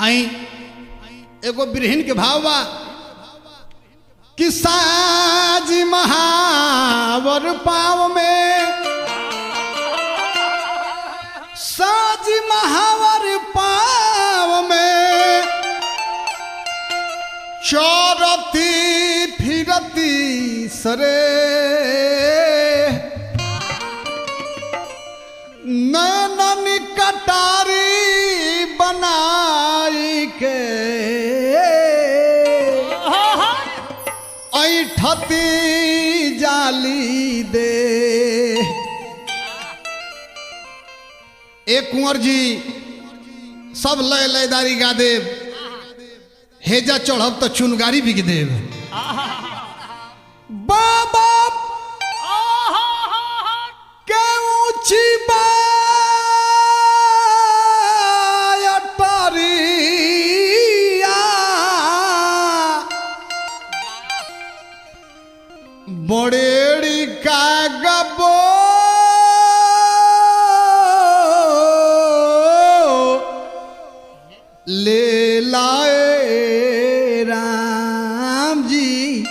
आई एगो बिरहिन के भाव बा कि साज महावर पाव में साज महावर पाव में चौरती फिरती सरे नैनन कटारी बनाई के ऐठती जाली दे एक कुंवर जी सब लय लयदारी गा देव हेजा चढ़ब तो चुनगारी बिक देव बाबा के ऊंची बायटरिया बड़ेड़ी का गबो ले लाए राम जी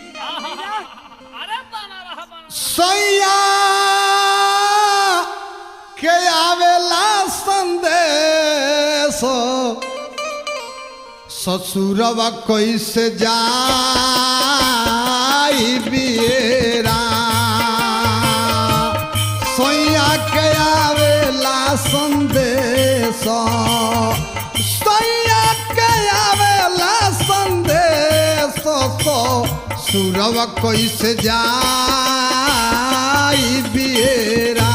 सैया के आवेला संदेश ससुरवा कैसे जाई बियरा सैया के आवेला संदेश सैया के आवेला संदेश सुरवा कैसे जाई बियरा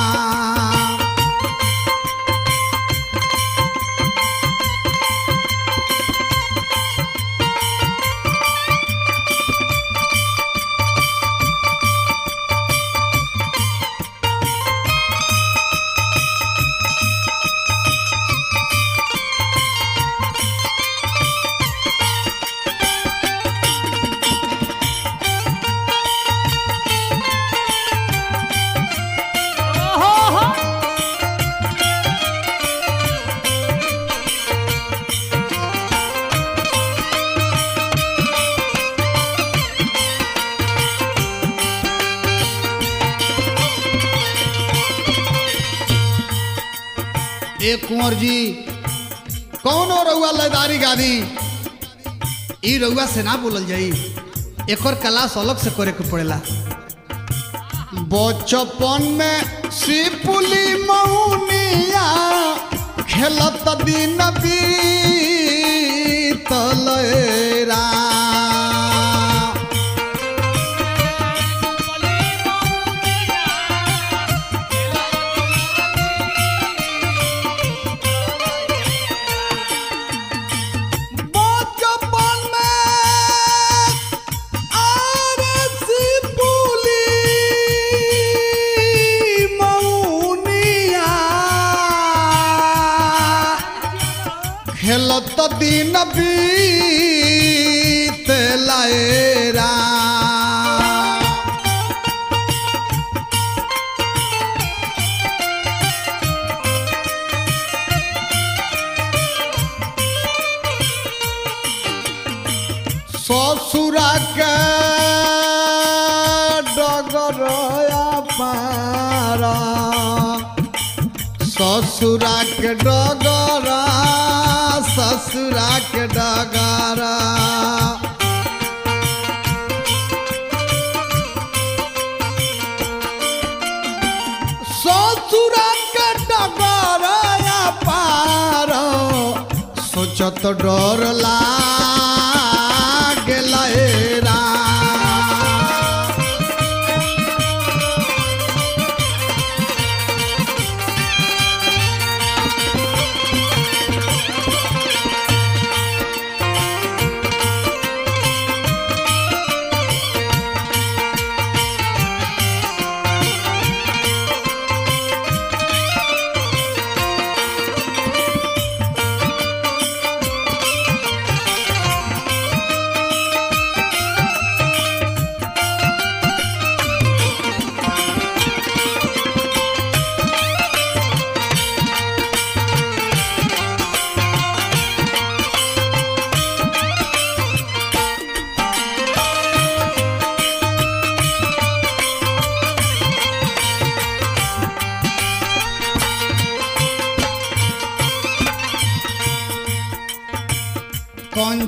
एक कुंवर जी कौनो रउआ लयदारी गादी ई रउआ से ना बोलल जाई एकर क्लास अलग से करे के पड़ेला बचपन में सिपुली मौनिया खेलत दिन बीतल रा बचपन में आरसी पुली मौनिया खेलत दिन बीत लाएरा ससुरा के डगरया पारा ससुरा के डगरा ससुरा के डगरा ससुरा के डगरया पारा सोचत डर लागल रा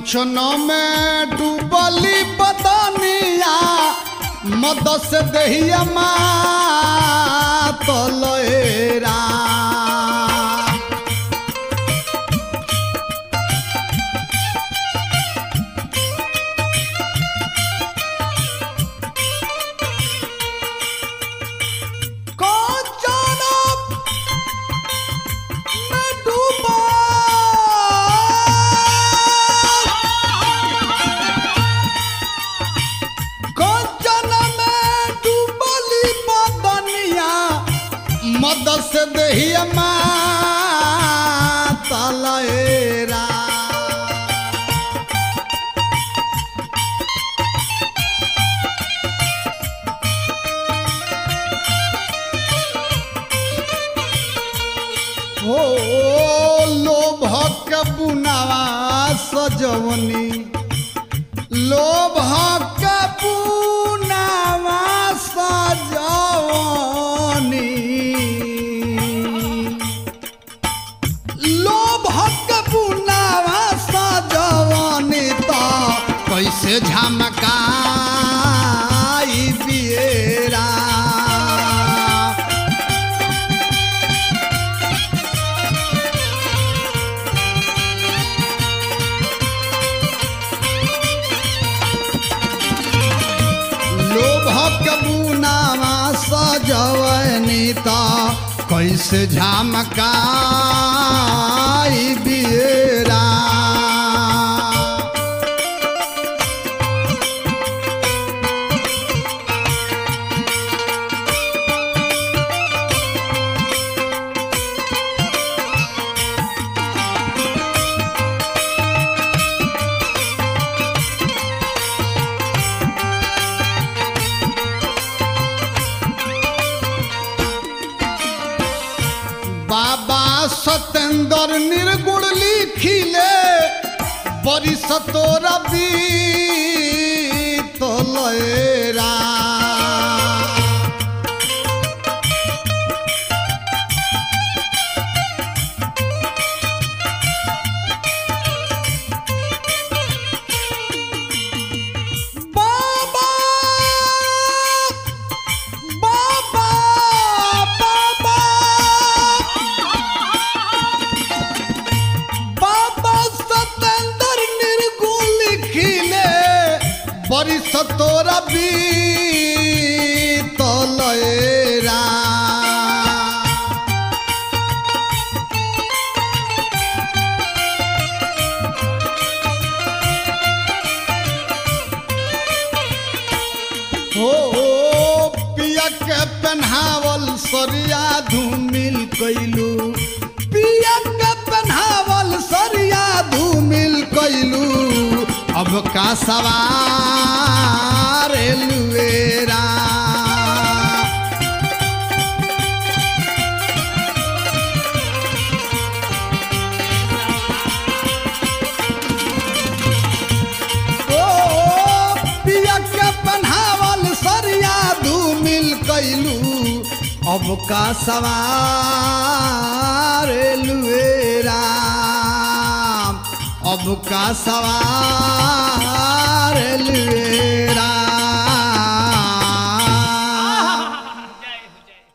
कंचन में डूबली बदनिया मद से दहिया तलेरा कंचन में डूबा कंचन में डूबली बदनिया मद से दहिया तलेरा हो लोभक बुनावा सजवनी लोभक बुनावा सजवनी लोभक बुनावा सजवनी तो कैसे झमकाई बियरा लोभक बुनावा सजवनी त कैसे झमकाई बियरा बाबा सतेंद्र निर्गुण लिखिले बरिस तोरा तलेरा बाबा बाबा बाबा बाबा सतेंद्र निर्गुण लिखिले बरिस तोरा तलेरा हो पिया के पहनावल सरिया धूमिल कैलू पिया के पहनावल सरिया धूमिल कैलू अब का सवार लुएरा ओ पिया के पहनावल सरिया धूमिल कैलू अब का सवार लुएरा अब का सवार लुएरा